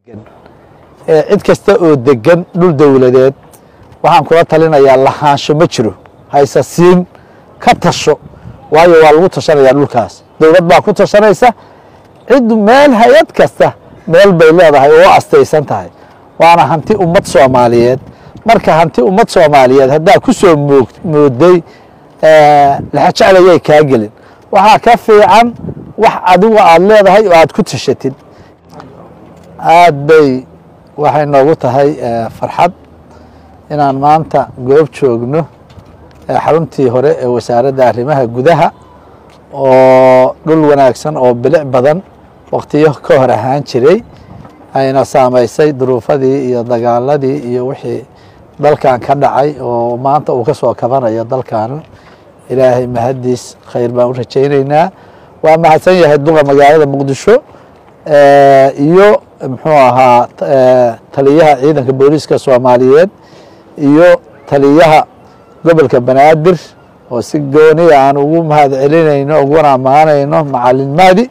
cid kasta oo degan dhul dowladeed waxaan kula talinayaa lahaansho ma jiro hayse siin ka tasho waayo waa lagu tashanayaa dhulkaas dowlad baa ku tashanaysa cid meel hay-ad kasta meel bay leedahay oo astaysan tahay waana hanti ummad soomaaliyeed marka hanti ummad soomaaliyeed haddaa ku soo moog mooday laxajeclayay kaa gelin waxaa ka fiican wax adigu aada leedahay oo aada ku tashatid aad bay waxay noogu tahay farxad inaan maanta goob joogno xaruntii hore ee wasaaradda arrimaha gudaha oo dhul wanaagsan oo bilic badan wakhtiyo ka hor ahaan jiray ayna saamaysay duruufadii iyo dagaaladii iyo wixii dalkan ka dhacay oo maanta uu ka soo kabanayo dalkan ilaahay mahaddiis khayr baan u rajaynaynaa waa mahadsan yahay duqa magaalada muqdisho iyo muxuu ahaa taliyaha ciidanka booliiska soomaaliyeed iyo taliyaha gobolka banaadir oo si gooniya aan ugu mahad celinayno uguna ammaanayno macalin mahdi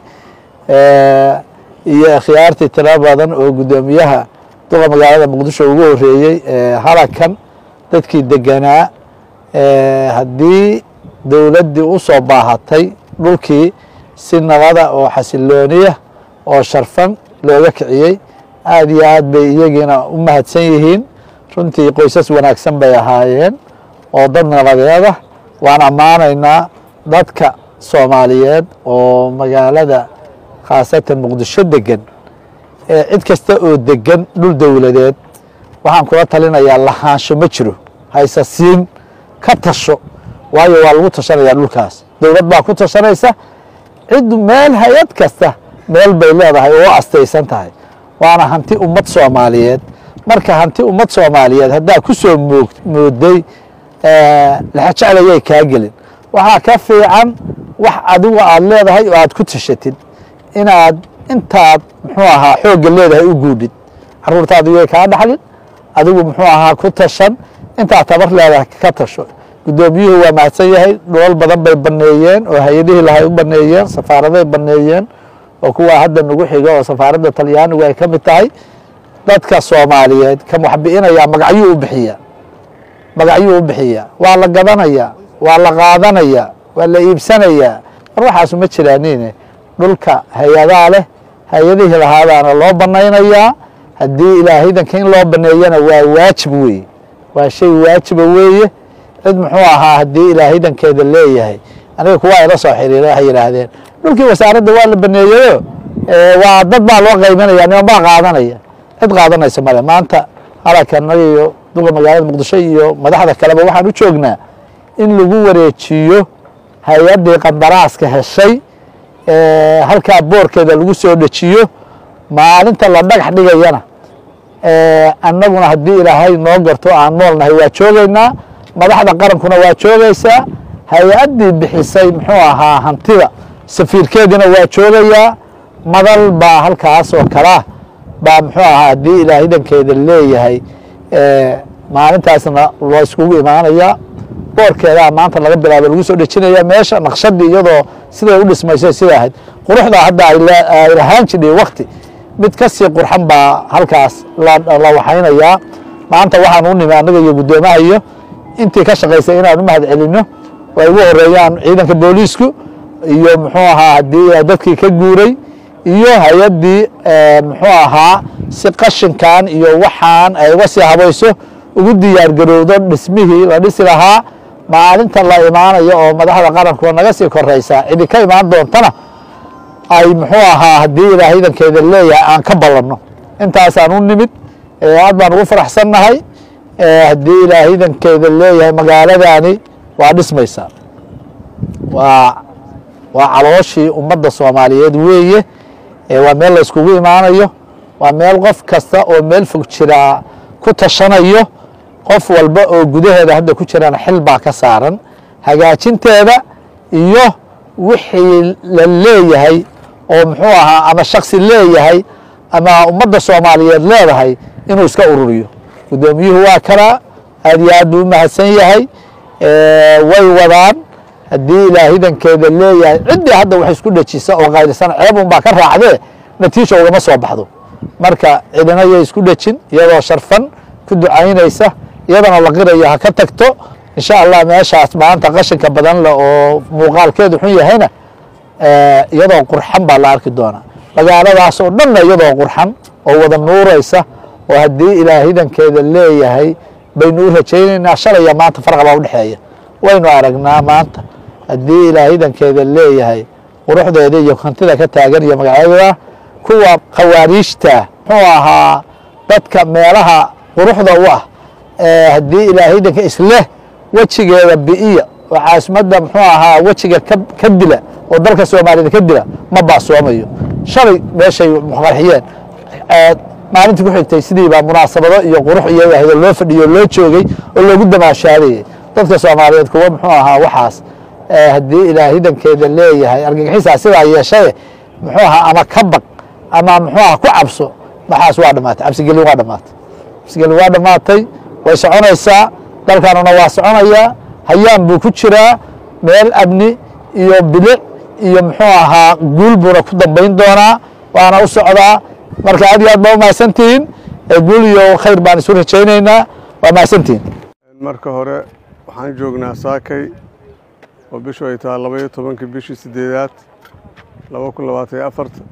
iyo khiyaartii tiro badan oo guddoomiyaha duqa magaalada muqdisho ugu horeeyey halakan dadkii deganaa haddii dowladdii u soo baahatay dhulkii si nabada oo xasilooniya oo sharfan looga kiciyey aad iyo aad bay iyagiina u mahadsan yihiin runtii qoysas wanaagsan bay ahaayeen oo dad nabadeeda waan ammaanaynaa dadka soomaaliyeed oo magaalada khaasatan muqdisho degan cid kasta oo degan dhul dowladeed waxaan kula talinayaa lahaansho ma jiro hayse siin ka tasho waayo waa lagu tashanayaa dhulkaas dowlad baa ku tashanaysa cid meel hay-ad kasta meel bay leedahay oo astaysan tahay waana hanti ummad soomaaliyeed marka hanti ummad soomaaliyeed haddaa ku soo moog mooday laxajeclayay kaa gelin waxaa ka fiican wax adigu aada leedahay oo aada ku tashatid inaad intaad muxuu ahaa xoogga leedahay u guudhid caruurtaadu yay kaa dhaxlin adigu muxuu ahaa ku tashan intaad tabar leedahay ka tasho guddoomiyuhu waa mahadsan yahay dholal badan bay baneeyeen oo hay-adihii lahay u baneeyeen safaaraday baneeyeen oo kuwaa hadda nagu xiga oo safaaradda talyaanigu ay ka mid tahay dadka soomaaliyeed kan wax bi'inayaa magacyuu u bixiya magacyuu u bixiya waa la gadanayaa waa la qaadanayaa waa la iibsanayaa mar waxaasu ma jiraanine dhulka hay-adaa leh hay-adihii lahaadaana loo banaynayaa haddii ilaahaydanka in loo baneeyana waa waajib weeye waa shay waajiba weeye cid muxuu ahaa haddii ilaahaydankeeda leeyahay aniga kuwa ila soo xiriira waxay yidhaahdeen dhulkii wasaaradda waa la baneeyeyo waa dad baa loo qaybanaya niman baa qaadanaya cid qaadanaysa male maanta halakan iyo duqa magaalada muqdisho iyo madaxda kaleba waxaan u joognaa in lagu wareejiyo hay-addii qandaraaska heshay halkaa boorkeeda lagu soo dejiyo maalinta la dhagax dhigayana annaguna haddii ilaahay noo garto aan noolnahay waa joogaynaa madaxda qarankuna waa joogaysaa hay-addii bixisay muxuu ahaa hantida safiirkeediina waa joogayaa madal baa halkaas oo kalea baa muxuu ahaa haddii ilaahaydankeeda leeyahay maalintaasna loo iskugu imaanayaa boorkeedaa maanta laga bilaabo lagu soo dhejinaya meesha naqshadii iyadoo siday u dhismayso sida ahayd quruxda hadda ay lahaan jidhay wakti mid ka sii qurxan baa halkaas la waxaynayaa maanta waxaan u nimi annaga iyo guddoomaha iyo intii ka shaqaysay inaan u mahad celinno ay ugu horeeyaan ciidanka booliisku iyo muxuu ahaa haddii dadkii ka guuray iyo hay-addii muxuu ahaa si qashinkan iyo waxaan ay uga sii habayso ugu diyaar garowdo dhismihii la dhisi lahaa maalinta la imaanayo oo madaxda qarankuwa naga sii koraysaa cidi ka imaan doontana ay muxuu ahaa haddii ilaahaydankeeda leeyahay aan ka ballanno intaasaan u nimid aad baan ugu faraxsannahay haddii ilaahaydankeeda leeyahay magaaladani waa dhismaysaa waa waa calooshii ummadda soomaaliyeed weeye waa meel la iskugu imaanayo waa meel qof kasta oo meel fog jiraa ku tashanayo qof walba oo gudaheeda hadda ku jirana xil baa ka saaran hagaajinteeda iyo wixii la leeyahay oo muxuu ahaa ama shaksi leeyahay ama ummadda soomaaliyeed leedahay inuu iska ururiyo guddoomiyuhu waa kanaa aad iyo aad buu u mahadsan yahay way wadaan haddii ilaahidankeeda leeyahay ciddii hadda wax isku dhejisa oo qaylisan ceeb un baa ka raacdee natiija ugama soo baxdo marka cidina yay isku dhejin iyadoo sharfan ku ducaynaysa iyadana la qiraya ha ka tagto insha allah meeshaas maanta qashinka badan leh oo muuqaalkeedu xun yahayna iyadoo qurxan baa la arki doonaa magaaladaas oo dhanna iyadoo qurxan oo wada nuuraysa oo haddii ilaah hidankeeda leeyahay baynu u rajaynaynaa shalaya maanta farqa baa udhexeeya waynu aragnaa maanta haddii ilaah hidankeeda leeyahay quruxdeeda iyo hantida ka taagan iyo magacyada kuwa khawaariijta muxuu ahaa dadka meelaha quruxda u ah haddii ilaah hidanka isleh wejigeeda bi'iya oo caasimadda muxuu ahaa wejiga ka dila oo dalka soomaaliyed ka dila ma baasoomayo shalay meeshay qarxiyeen maalintii ku xigtay sidii baa munaasabado iyo qurux iyo ahdo loo fadhiyo loo joogay oo loogu damaashaadayay dadka soomaaliyeed kuwa muxuu ahaa waxaas haddii ilaah hidankeeda leeyahay argagixisaa sidaa yeeshaye muxuu ahaa ama ka baq ama muxuu aha ku cabso waxaas waa dhamaatay cabsigelin waa dhamaatay cabsigelin waa dhamaatay way soconaysaa dalkanuna waa soconayaa hayaan buu ku jiraa meel amni iyo bilic iyo muxuu ahaa guul buuna ku dambayn doonaa waana u socdaa marka aad iyo aad baa umahadsantihiin guul iyo khayr baan isu rajaynaynaa waa mahadsantihiin marka hore waxaan joognaa saakay oo bishu ay tahay labaiyo tobankii bishii sideedaad laba kun labaatan iyo afarta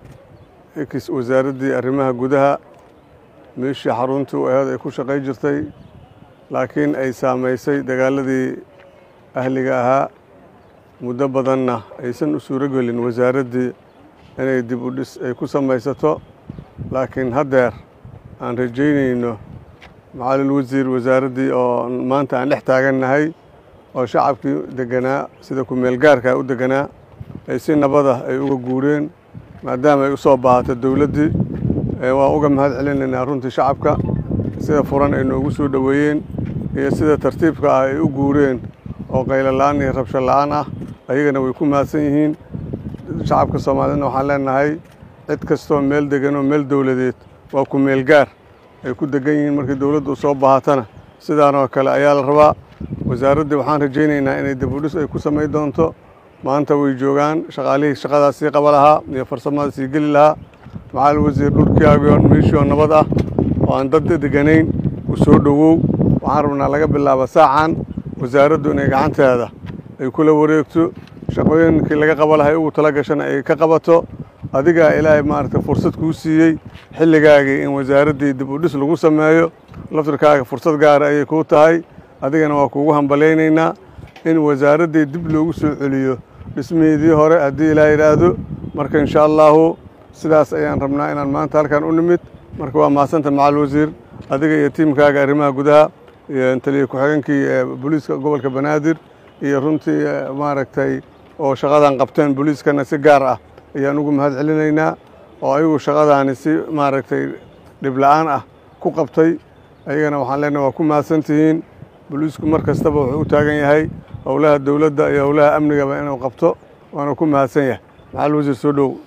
ekis wasaaraddii arrimaha gudaha meeshii xaruntii u aheed ay ku shaqay jirtay laakiin ay saamaysay dagaaladii ahliga ahaa muddo badanna aysan u suuro gelin wasaaraddii inay dib u dhis ay ku samaysato laakiin haddeer aan rajaynayno macalil wasiir wasaaraddii oo maanta aan dhex taagannahay oo shacabkii deganaa sida ku-meelgaarka u deganaa ay si nabada ay uga guureen maadaama ay u soo baahato dowladdii waan uga mahad celinaynaa runtii shacabka sida furan ay noogu soo dhoweeyeen iyo sida tartiibka ah ay u guureen oo qaylo la-aan iyo rabsho la-aan ah ayagana way ku mahadsan yihiin shacabka soomaaliyedna waxaan leenahay cid kastoo meel degan oo meel dowladeed waa ku-meelgaar ay ku degan yihiin markii dowladdu u soo baahatana sidaanoo kale ayaa la rabaa wasaaraddii waxaan rajaynaynaa inay dibudhis ay ku samayn doonto maanta way joogaan shaqaalihii shaqadaas sii qaba lahaa iyo farsamada sii geli lahaa macalin wasiir dhulkaagioo meeshii oo nabad ah oo aan dad deganayn u soo dhowow waxaan rabnaa laga bilaabo saacan wasaaraddu inay gacanteeda ay kula wareegto shaqooyinkii laga qaba lahay ugu tala gashana ay ka qabato adigaa ilaahay maaragtay fursad kuu siiyey xilligaagii in wasaaraddii dib u dhis lagu sameeyo laftirkaaga fursad gaara ayay kuu tahay adigana waa kuugu hambalaynaynaa in wasaaraddii dib loogu soo celiyo dhismaheedii hore haddii ilaa yidhaahdo marka insha allaahu sidaas ayaan rabnaa inaan maanta halkan u nimid marka waa mahadsanta macal wasiir adiga iyo tiimkaaga arrimaha gudaha iyo taliya ku-xigeenkii booliiska gobolka banaadir iyo runtii maaragtay oo shaqadan qabteen booliiskana si gaar ah ayaan ugu mahad celinaynaa oo ayagu shaqadaani si maaragtay dhib la-aan ah ku qabtay ayagana waxaan leenahay waa ku mahadsan tihiin booliisku mar kastaba wuxuu u taagan yahay howlaha dowladda iyo howlaha amnigaba inuu qabto waana ku mahadsan yahay maxal wasiir soo dhow